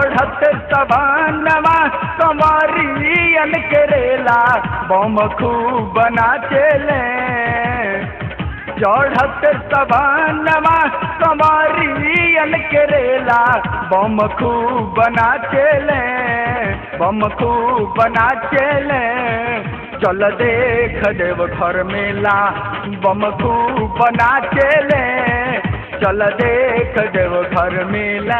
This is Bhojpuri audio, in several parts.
चढ़त सवानवा कंवरियन करेला बम खूब नाचेले चढ़त सवानवा कंवरियन करेला बम खूब नाचेले बम खूब नाचेले चल देख देव घर मेला बम खूब नाचेले चल देख देव घर मेला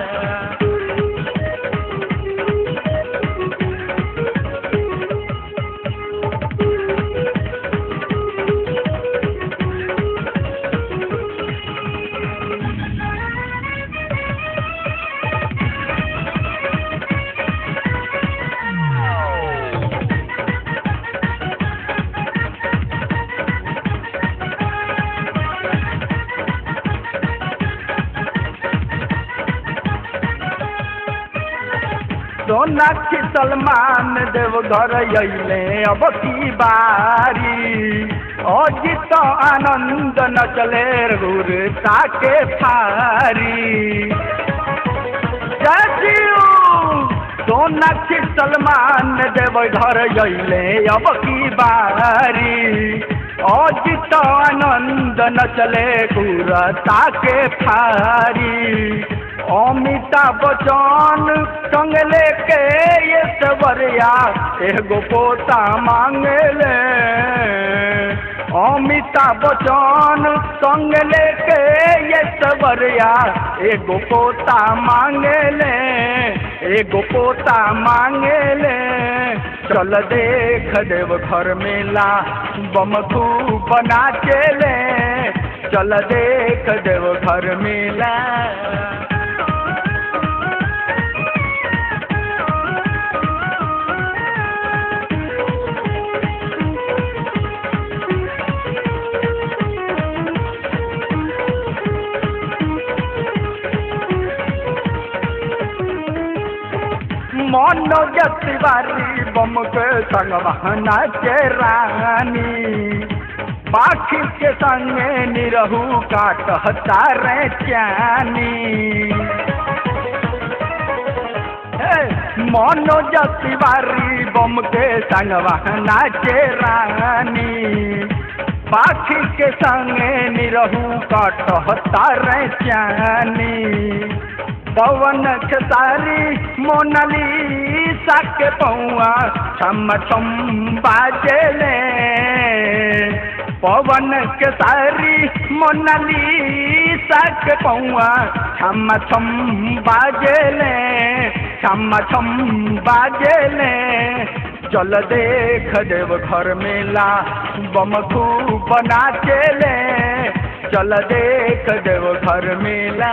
सोनाक्षी सलमान देव घर अइले अब की बारी अजित आनंद नचले रुर ताके फारी जय सोनाक्षी सलमान देव घर अइले अब की बारी अजित आनंद नचले गुर ताके फारी अमिताभ बच्चन संग लेके ये सवरिया एगो पोता मांगले अमिताभ बच्चन संग लेके ये सवरिया एगो पोता मांगले एगो पोता मांगले चल देख देव घर मेला बम खूब नाचेले चल देख देव घर मेला मनोज तिवारी बम के संग बहना के रानी पाखी के संगे निरहू काटता रे चानी मनोज तिवारी बम के संग बहना के रानी पाखी के संगे निरहू काटता रे चानी पवन खेसारी मोनाली साके पौआ छम छम बाजेले पवन खेसारी मोनाली साके पौआ छम छम बाजेले छम छम बाजेले चल देख देव घर मेला बम खूब नाचेले चल देख देव घर मेला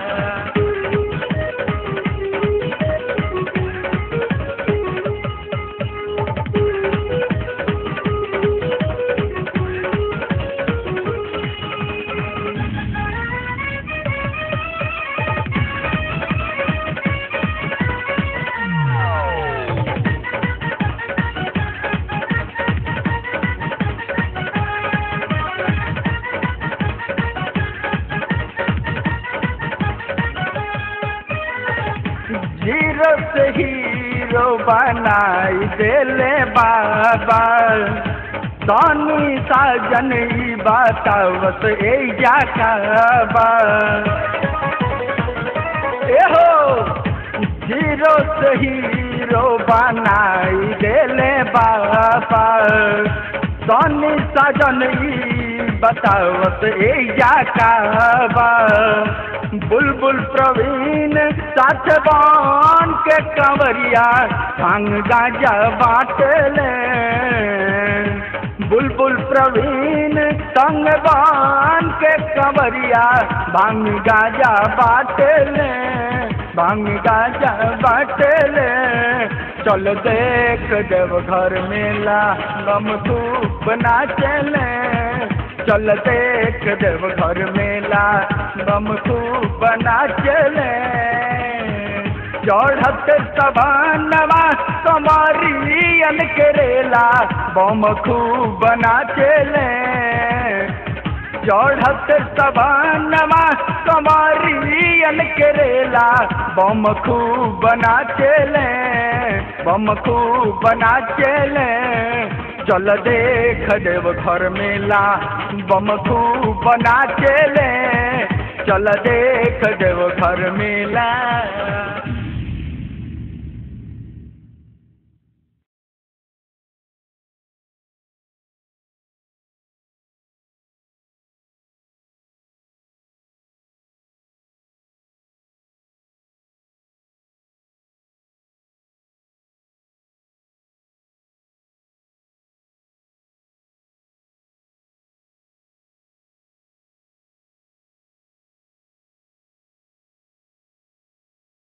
जीरो से हीरो बनाई देले बाबा सोनी साजन ई बतावत ए जाबा एहो जीरो से हीरो बनाई देले बाबा सोनी साजन ई बतावत ए जाबा बुलबुल प्रवीण साथ बान के कंवरिया भांग गाजा बाटले बुलबुल प्रवीण संग बान के कंवरिया भांग गाजा बाटले भांग गाजा बाटले चल देख देव घर मेला गम धूप नाचले चल देख देव घर मेला बम खूब नाचले चढ़त सभानवा कमरियन करेला बम खूब नाचले चढ़त सवानवा कमरियन के रेला बम खूब बना चले बम खूब बना चले चल देख देव घर मेला बम खूब बना चले चल देख देव घर मेला